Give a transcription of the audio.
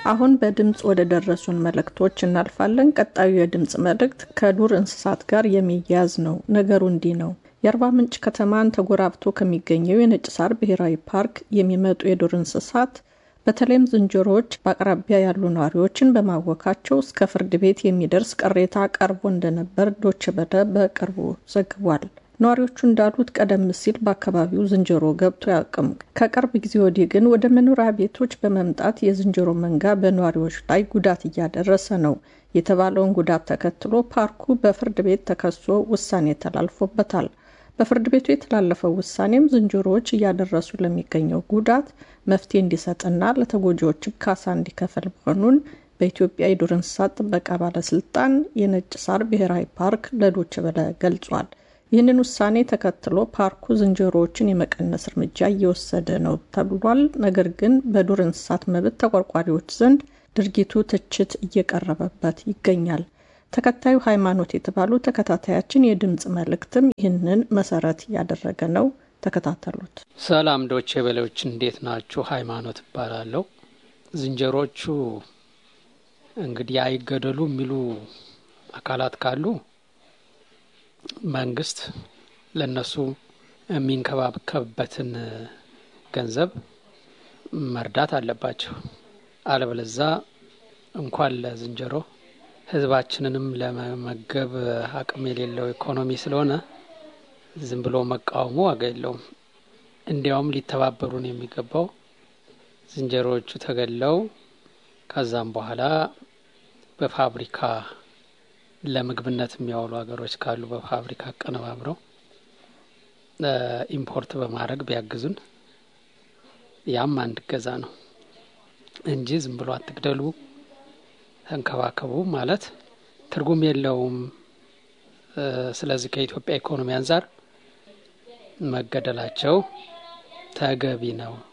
አሁን በድምፅ ወደ ደረሱን መልእክቶች እናልፋለን። ቀጣዩ የድምፅ መልእክት ከዱር እንስሳት ጋር የሚያያዝ ነው። ነገሩ እንዲህ ነው። የአርባ ምንጭ ከተማን ተጎራብቶ ከሚገኘው የነጭ ሳር ብሔራዊ ፓርክ የሚመጡ የዱር እንስሳት በተለይም ዝንጀሮዎች በአቅራቢያ ያሉ ነዋሪዎችን በማወካቸው እስከ ፍርድ ቤት የሚደርስ ቅሬታ ቀርቦ እንደነበር ዶቼ ቬለ በቅርቡ ዘግቧል። ነዋሪዎቹ እንዳሉት ቀደም ሲል በአካባቢው ዝንጀሮ ገብቶ አያውቅም። ከቅርብ ጊዜ ወዲህ ግን ወደ መኖሪያ ቤቶች በመምጣት የዝንጀሮ መንጋ በነዋሪዎች ላይ ጉዳት እያደረሰ ነው የተባለውን ጉዳት ተከትሎ ፓርኩ በፍርድ ቤት ተከሶ ውሳኔ ተላልፎበታል። በፍርድ ቤቱ የተላለፈው ውሳኔም ዝንጀሮዎች እያደረሱ ለሚገኘው ጉዳት መፍትሄ እንዲሰጥና ለተጎጂዎችም ካሳ እንዲከፈል መሆኑን በኢትዮጵያ የዱር እንስሳት ጥበቃ ባለስልጣን የነጭ ሳር ብሔራዊ ፓርክ ለዶቼ ቬለ ገልጿል። ይህንን ውሳኔ ተከትሎ ፓርኩ ዝንጀሮዎችን የመቀነስ እርምጃ እየወሰደ ነው ተብሏል። ነገር ግን በዱር እንስሳት መብት ተቆርቋሪዎች ዘንድ ድርጊቱ ትችት እየቀረበበት ይገኛል። ተከታዩ ሃይማኖት የተባሉ ተከታታያችን የድምፅ መልእክትም ይህንን መሰረት ያደረገ ነው። ተከታተሉት። ሰላም ዶቼ ቬለዎች እንዴት ናችሁ? ሃይማኖት እባላለሁ። ዝንጀሮቹ እንግዲህ አይገደሉ የሚሉ አካላት ካሉ መንግስት ለነሱ የሚንከባከብበትን ገንዘብ መርዳት አለባቸው። አለበለዛ እንኳን ለዝንጀሮ ሕዝባችንንም ለመመገብ አቅም የሌለው ኢኮኖሚ ስለሆነ ዝም ብሎ መቃወሙ ዋጋ የለውም። እንዲያውም ሊተባበሩን የሚገባው ዝንጀሮዎቹ ተገለው ከዛም በኋላ በፋብሪካ ለምግብነት የሚያውሉ ሀገሮች ካሉ በፋብሪካ አቀነባብረው ኢምፖርት በማድረግ ቢያግዙን ያም አንድ እገዛ ነው እንጂ ዝም ብሎ አትግደሉ፣ ተንከባከቡ ማለት ትርጉም የለውም። ስለዚህ ከኢትዮጵያ ኢኮኖሚ አንጻር መገደላቸው ተገቢ ነው